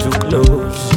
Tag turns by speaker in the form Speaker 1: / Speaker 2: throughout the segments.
Speaker 1: too close.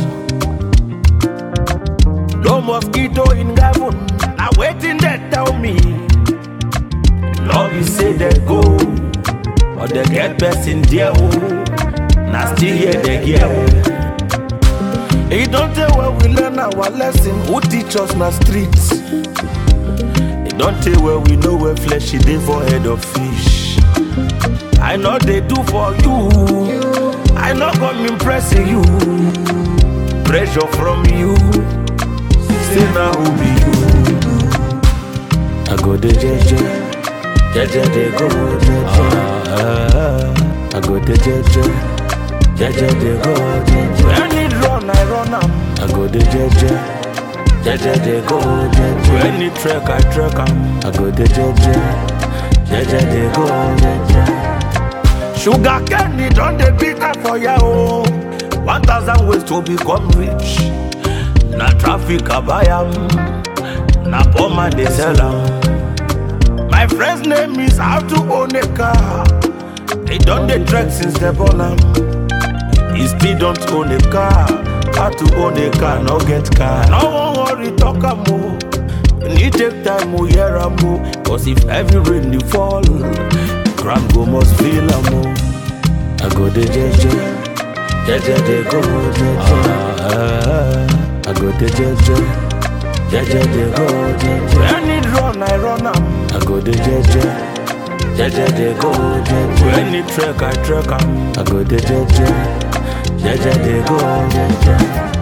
Speaker 1: No mosquito in heaven, now waiting they tell me. Love you say they go, but they get best in there. Oh. Now still here they get. It don't tell where we learn our lesson. Who teach us na streets? It don't tell where we know where flesh is dey for head of fish. I know they do for you. I know come impressing you. Pressure from you. Say now who be you? I go the jeje, jeje they go jeje. Ah, I go the jeje, jeje they go jeje. When it run, I run am. I go the jeje, jeje they go jeje. When it trek, I trek am. I go the jeje, jeje they go jeje. Sugar cane don dey bitter for ya o. One thousand ways to become rich. Na traffic I buy am, na poor man dey sell am. My friend's name is how to own a car. They don dey trek since they born am. He still don't own a car. How to own a car, no get car. No wan worry, talk am o. Need take time, o hear am o. Cause if heavy rain dey fall, ground go must feel am o. I go dey jeje, jeje dey go jeje. Ah, I go dey jeje, jeje dey go jeje. When it run, I run am. I go dey jeje, jeje dey go jeje. When it trek, I trek am. I go dey jeje, jeje dey go jeje.